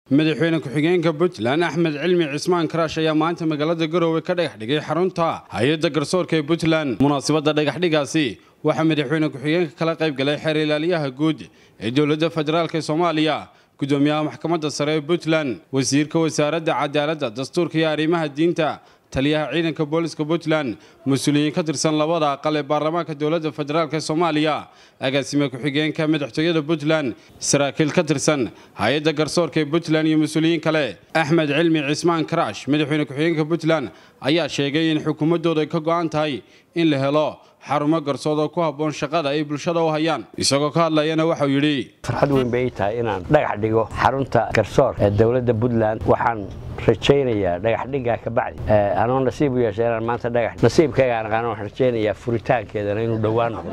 madaxweyne ku-xigeenka puntland axmed cilmi cismaan karaash ayaa maanta magaalada garowe ka dhagax dhigay xarunta hay-adda garsoorka ee puntland munaasabadda dhagaxdhigaasi waxaa madaxweyne ku-xigeenka kala qayb galay xeer ilaaliyaha guud ee dowladda federaalk ee soomaaliya gudoomiyaha maxkamadda sare ee puntland wasiirka wasaaradda cadaaladda dastuurka iyo arrimaha diinta taliyaha ciidanka booliska puntland mas-uuliyiin ka tirsan labada aqal ee baarlamaanka dowladda federaalk ee soomaaliya agaasime ku-xigeenka madaxtooyada puntland saraakiil ka tirsan hay-adda garsoorka ee puntland iyo mas-uuliyiin kale axmed cilmi cismaan karaash madaxweyne ku-xigeenka puntland ayaa sheegay in xukuumaddooda ay ka go-an tahay in la helo xarumo garsood oo ku habboon shaqada ay bulshada u hayaan isagoo ka hadlayana waxau yidhi farxad weyn bay tahay inaan dhagax dhigo xarunta garsoor ee dowladda puntland waxaan rajaynayaa dhagaxdhigaa ka bacdi anoo nasiib u yeeshay inaan maanta dhagax nasiibkayga aan aqaano waxaan rajaynayaa furitaankeedana inuu dhowaan noqdo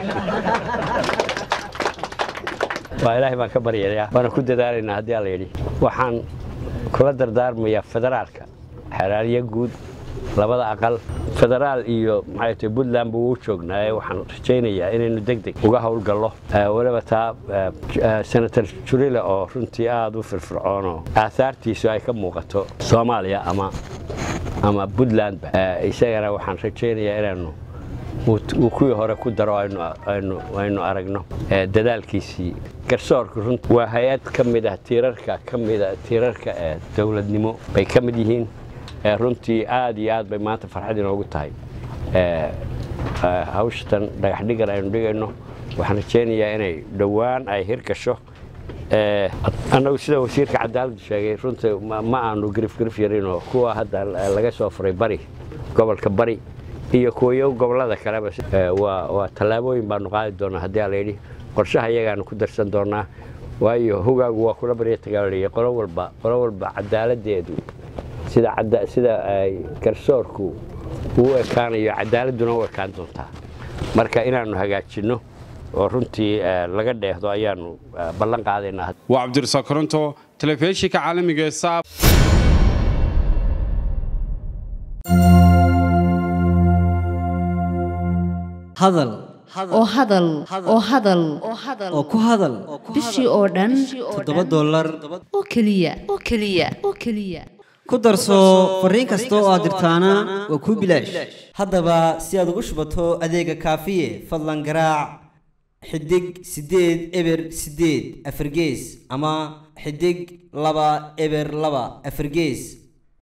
waa ilaahay baan ka baryayaa waana ku dadaalaynaa haddii alla yidhi waxaan kula dardaarmayaa federaalka xeraaliya guud labada aqal federaal iyo maxay tahay puntland buu u joognaaye waxaan rajaynayaa inaynu deg deg uga howlgallo weliba taa senator jurile oo runtii aada u firfircoonoo aahaartiisu ay ka muuqato soomaaliya ama ama puntlandba isagana waxaan rajaynayaa inaanu uu kuwii hore ku daro aynu aragno dadaalkiisii garsoorku runti waa hay-ad ka mid ah tiirarka ka mida tiirarka ee dowladnimo bay ka mid yihiin runtii aad iyo aad bay maanta farxad inoogu tahay hawshatan dhagaxdhigan aynu dhigayno waxaan rajaynayaa inay dhowaan ay hirgasho annagu sida wasiirka cadaaladdu sheegay runtii ma aanu girifgirif yarinoo kuwa hadda laga soo furay bari gobolka bari iyo kuwayo gobollada kaleba waa tallaabooyin baanu qaadi doonaa haddii ala yidhi qorshaha iyagaanu ku darsan doonaa waayo hogaagu waa kula barya tagaaliya qolo walba qolo walba cadaaladdeedu sida ay garsoorku uu ekaanayo cadaaladduna u ekaan doontaa marka inaannu hagaajinno oo runtii laga dheehdo ayaannu ballan qaadaynaa waa cabdirasaaq koronto telefishinka caalamiga ee saab hadal oo hadal oo hadal oo ku hadal bishii oo dhan toddoba dollar oo keliya oo keliya oo keliya ku darso fariin kasta oo aad dirtaana waa kuu bilaash haddaba si aad ugu shubato adeega kaafiye fadlan garaac xidig siddeed eber siddeed afargees ama xidig laba eber laba afargees